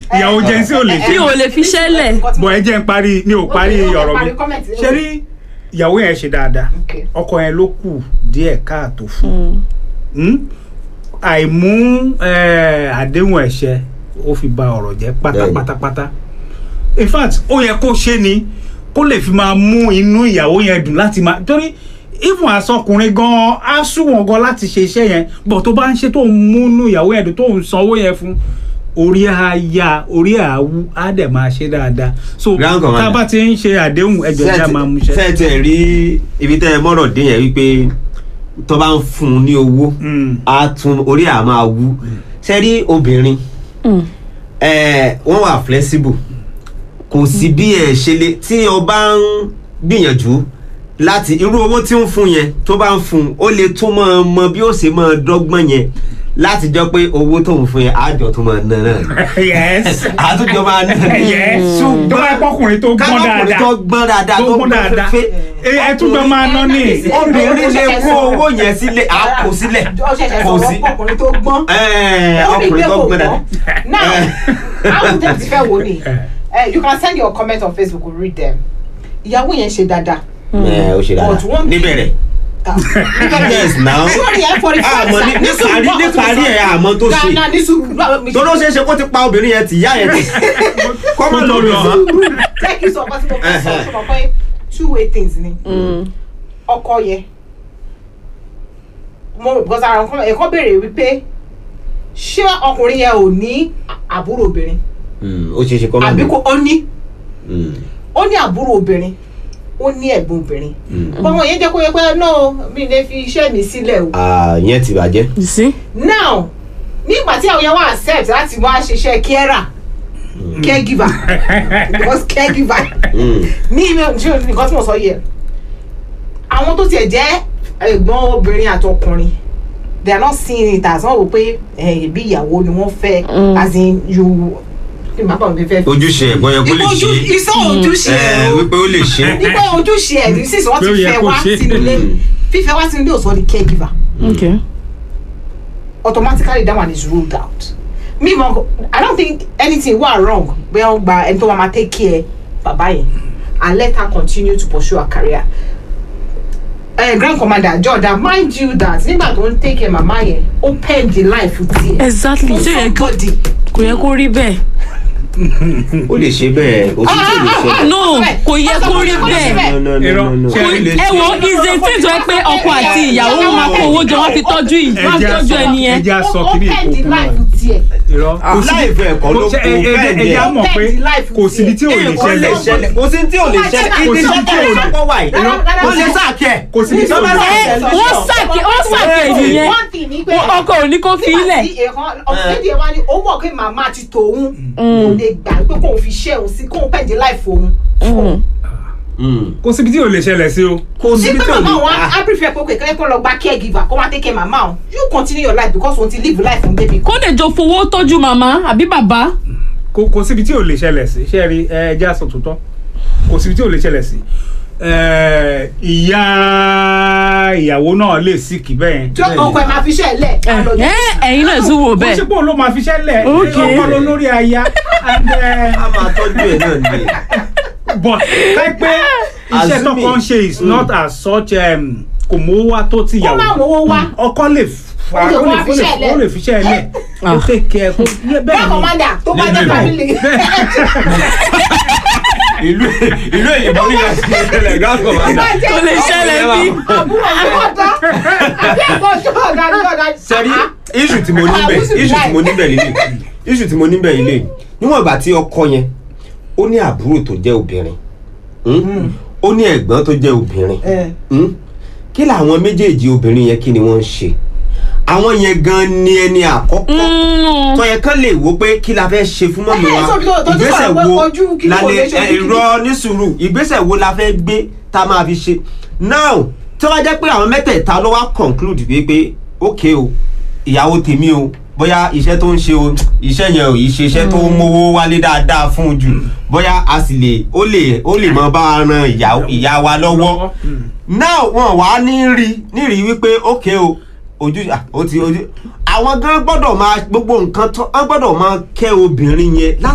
ìyàwó jẹ́nsí ò lè ṣe mi ò lè fi ṣẹlẹ̀ bọ̀ ẹ jẹ́ ń parí mi ò parí Okay, okay, ọ̀rọ̀ mi parí comment. ṣe rí ìyàwó yẹn ṣe dáadáa Okay. ọkọ yẹn ló kù díẹ̀ káàtó fún un àìmú eh, àdéhùn ẹ̀ṣẹ̀ ó fi ba ọ̀rọ̀ jẹ́ pátápátápátá in fact ó yẹ kó ṣe ni kó lè fi máa mú inú ìyàwó yẹn dùn láti máa torí even asọkùnrin gan á súnwọ̀n gan láti ṣe iṣẹ́ yẹn bọ̀ tó bá ń ṣe tó ń múnú ìyàwó yẹn dùn tó ń sanwó yẹn fún orí á ya orí á wú á dẹ̀ máa ṣe dáadáa so Grand tá a Commander. bá ti ń ṣe àdéhùn ẹjọ́ ìjà máa mú ṣe. fẹ́ẹ̀ rí ibi tẹ́ ẹ mọ́rọ̀ dé yẹn wípé tó bá ń fún un ní owó Mm. á tún orí à máa wú ṣe rí obìnrin ẹ, wọ́n wà flexible kò sí bí ẹ ṣe lè tí o bá ń gbìyànjú láti irú owó tí ń fún yẹn tó bá ń fún un ó lè tún máa mọ bí ó ṣe máa dọ́gbọ́n yẹn láti jọ pé owó tó ń fún yẹn àjọ tó máa ná náà yes àtúnjọ máa ná yes tó bá pọ́kùnrin tó gbọ́n kábàkùnrin dáadáa tó gbọ́n dáadáa tó gbọ́n dáadáa fẹ́ ẹ ẹ tún jọ máa ná ní. obìnrin lè kó owó yẹn sílẹ̀ á kó sílẹ̀ ó ṣẹ̀ṣẹ̀ kò sí sọ̀rọ̀ ọkùnrin tó gbọ́n. Ẹ́ẹ̀, Ó ní ọkùnrin pé tó kò gbọ́n dáadáa. gbọ́n. now àwọn tẹ̀ ti fẹ́ wò ni Eh, you can send your comment on facebook we read them ìyàwó yẹn ṣe dáadáa. ẹ ó ṣe But one dáadáa thing- níbẹ̀rẹ̀ yes now sórí ẹ forty five àmọ́ ní- níparí níparí ẹ̀ àmọ́ tó ṣe gana ní sùúrù tó ló ṣeé ṣe kó ti pa obìnrin yẹn tì yá yẹn tì kọ́mọ lọ lọ mọ́ jẹ́ kí n sọ ọkọ tí mo fẹ́ sọ ṣe mọ̀ pé two way things ni ọkọ yẹ mo rò because ara nǹkan ẹ̀kọ́ béèrè wípé ṣé ọkùnrin yẹn ò ní àbúrò obìnrin ó ṣeé ṣe kọ́mọ àbí lọ kò ó ní ó ní àbúrò obìnrin ó ní ẹ̀gbọ́n obìnrin bọ́mọ yẹn jẹ́ kó yẹ pé no mi lè fi iṣẹ́ mi sílẹ̀ o yẹn ti bàjẹ́ you see now nígbà tí àwọn yẹn wá accept láti wá ṣiṣẹ́ carer caregiver because caregiver ní ìwé ṣé nǹkan tí mo sọ yẹ àwọn tó tiẹ̀ jẹ́ ẹ̀gbọ́n obìnrin àtọkùnrin they are not seeing it as wọ́n wò pé ẹ̀bí ìyàwó ni wọ́n fẹ́ as in you kí ni màá bá mi fẹ́ fi. ojúṣe ẹ̀gbọ́n yẹn kó lè ojú ṣe iṣẹ́ ojúṣe ẹ o wípé ó lè ṣe nígbà ojúṣe ẹ̀ ní sísè wọ́n Pé ó ti yẹ fẹ́ kó wá ṣe. sínú ilé fífẹ́ wá sínú ilé ò sọ di caregiver okay automatically that one is ruled out me mo i don't think anything wa wrong bóyá ó gba ẹni tó máa ma take care bàbá yẹn and let her continue to pursue her career uh, grand commander jordan mind you that nígbà tó ń take care màmá yẹn ó pen the life tiẹ̀ exactly fún ṣé yẹ kó somebody kò yẹ kó rí bẹ́ẹ̀ ó lè ṣe bẹ́ẹ̀ òtútù lè ṣẹlẹ̀ no kò yẹ kó rí bẹ́ẹ̀ no no no Irọ́. no no Ṣé ó lè ẹ wo ṣe ìzè tí tó yẹ pé ọkọ àti ìyàwó wọn máa kó owó jọ wọn fi tọ́jú yìí wọn fi Ẹja tọ́jú sọ- ẹni yẹn ẹja sọ ó kiri pen the ìkókó life náà tiẹ̀ irọ́ kò sí láì fẹ́ ẹ̀kọ́ ló kò kó ṣe- ẹ- ẹ- bẹ́ẹ̀ ẹja jẹ́ mọ̀ pé Bend the life kò síbi tí ò lè ó lè ṣẹlẹ̀ ṣẹlẹ̀ kò sí tí ò lè ṣẹlẹ̀ Kò ibi sí iṣẹ́ tí ò tó lè- ṣọ́pọ̀ wà yìí Rárá, wọ́n lè sáàkẹ́ kò síbi tí ò lè ẹ ṣẹlẹ̀ wọ́n sàkè wọ́n sàkè nìyẹn one thing ni pé ọkọ ò ní kó fi ilẹ̀ nígbà tí èèkàn ọ̀sẹ̀dì ẹ̀ wá ní ó mọ̀ pé màmá ti tòun kò lè gbà pé kóun fi ṣẹ́ òun sí kóun pẹ̀jì láìfò òun. kò síbi tí ò lè ṣẹlẹ̀ sí o kò síbi nígbà tí ò màmá lè wọn á prefer pé kékeré kó lọ gba caregiver kó wá take care màmá òun you continue your life because òun ti live life òun débi. kó lè jọ fowó tọ́jú màmá àbí bàbá kò kò síbi tí ò lè ṣẹlẹ̀ sí ṣe rí ẹ ẹja sọ tòótọ́ kò síbi tí ò lè ṣẹlẹ̀ sí ẹ, ìyá ìyàwó náà lè síkì bẹ́ẹ̀ tí ọkọ ẹ̀ máa fi ṣẹ́ ẹ̀ lẹ̀ á lọ ẹ ẹ̀yin náà tún wò kò bẹ́ẹ̀ ṣe pé òun ló máa fi ṣẹlẹ̀ Okay. ọkọ ló lórí aya and, eh, a máa tọ́jú ẹ̀ náà nìyẹn. but káí pé iṣẹ́ Assuming- tọkọ ń ṣe is not as such um, kò mówó wá tó ti kó yàwó má mówó wá. ọkọ lè fa Ó lè ó lè wá fi ó lè ṣẹ́ ẹ̀ lẹ̀. ó lè fi ṣẹ́ ẹ lẹ̀ ó take care kó bẹ́ẹ̀ bẹ́ẹ̀ ni commander tó bá jẹ́ Bẹ́ẹ̀. family. ìlú ìlú èyìnbó ní ìyá sí ìṣẹ̀lẹ̀ grand commander. kò lè ṣẹlẹ̀ bí àbúrò àbọ̀dá àbí àbọ̀dá ọ̀gá ni ọ̀gá. sẹ́rí iṣu tí mo níbẹ̀ iṣu tí mo níbẹ̀ lílé iṣu tí mo níbẹ̀ lílé níwọ̀n ìgbà tí ọkọ yẹn ó ní àbúrò tó jẹ́ obìnrin hmm? ó ní ẹ̀gbọ́n tó jẹ́ obìnrin hmm? kí làwọn méjèèjì obìnrin yẹn kí ni wọ́n ń ṣe àwọn yẹn gan ni ẹni àkọ́kọ́ tó yẹ kán lè wo pé kí la fẹ́ ṣe fún mọ́mí Ẹ, wa sọ bí tó- tó ti ìgbésẹ̀ sọ̀rọ̀ pé wo ojú kí la kò lè lè ṣe ojú ẹ, kí- irọ́ ní sùúrù ìgbésẹ̀ wo la fẹ́ gbé tá a máa fi ṣe now tí wọ́n jẹ́ pé àwọn mẹ́tẹ̀ẹ̀ta ló wá conclude wípé ok o ìyàwó tèmi o bóyá iṣẹ́ tó ń ṣe o iṣẹ́ yẹn ò yìí ṣe iṣẹ́ tó ń mówó wálé dáadáa fún un jù bóyá a sì lè ó lè ó lè mọ bá a ran ìyá ìyá wa lọ́wọ́ now wọn wá ní rí ní rí wípé ok o ojú ah, ó ti ojú àwọn gan gbọ́dọ̀ máa gbogbo nǹkan tó wọ́n gbọ́dọ̀ máa kẹ́ obìnrin yẹn láti.